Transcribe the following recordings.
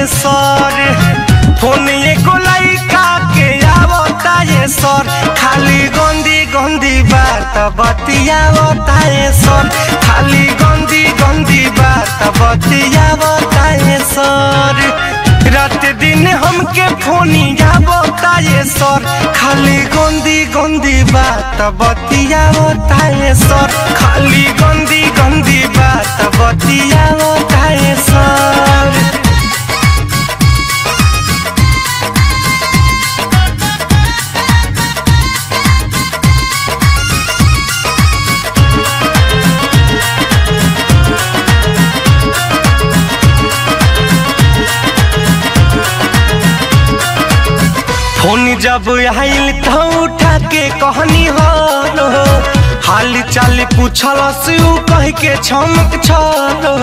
बताए सर फोन एगो लइका के आवताए सर खाली गंदी गंदी बात बतिया बताए सर खाली गंदी गंदी बात बतिया बताए सर रात दिन हमके फोनिया बताए सर खाली गंदी गंदी बात बतिया बताए सर खाली गंदी गंदी बात बतिया बताए सर फोन जब आइल तो उठा के कहनी हो हाल चाल पूछल से उ कह के छमक छलो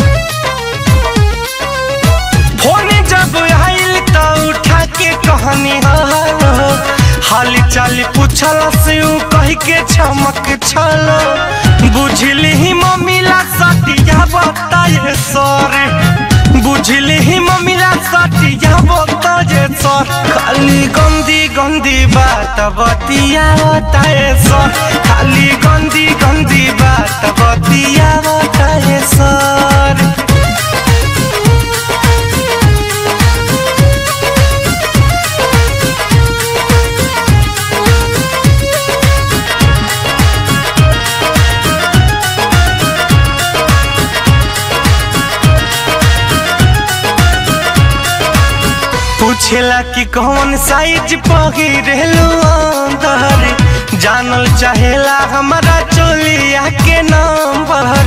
फोन जब आइल तो उठा के कहनी हो हाल चाल पूछल से उ कह के छमक छलो बुझली ही मम्मीला सटिया बताए सर बुझली ही मम्मीला सटिया बताए सर खाली गंदी गंदी बात बतिया बताए सर खाली गंदी गंदी बात बतिया बताए सर पूछेला कि कौन साइज पहिरेलू अंदर जानल चाहेला हमारा चोलिया के नंबर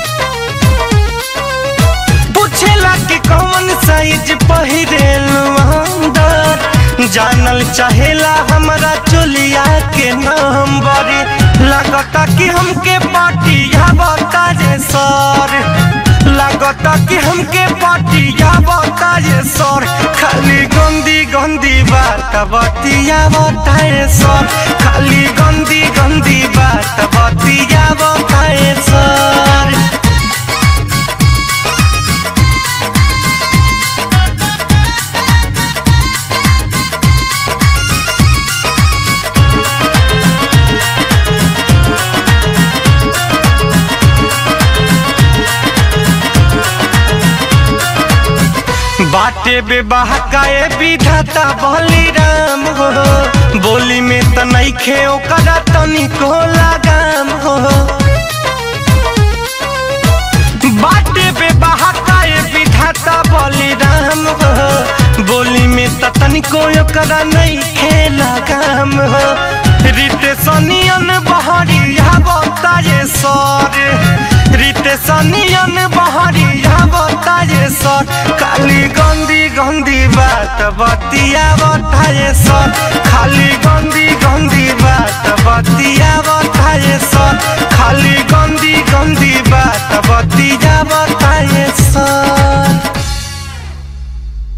पूछेला कि कौन साइज पहिरेलू अंदर जानल चाहेला हमारा चोलिया के नंबर लगता कि हमके पाटिया बता जे सर लगता कि हमके पाटिया बताए सर खाली गंदी गंदी बात बतिया बताए सर खाली गंदी गंदी बात बतिया बताए सर बाटे बेबाह काए विधाता बली राम हो बोली में त नइखे ओकरा तनिको लगाम हो बाटे बेबाह काए विधाता बली राम हो बोली में त तनिको ओकरा नइखे लगाम हो रीते सनियन बहरिया बताए सर रीते सनियन बहरिया बताए सर खाली गंदी गंदी बात बतिया बताए सर खाली गंदी गंदी बात बतिया बताए सर खाली गंदी गंदी बात बतिया बताए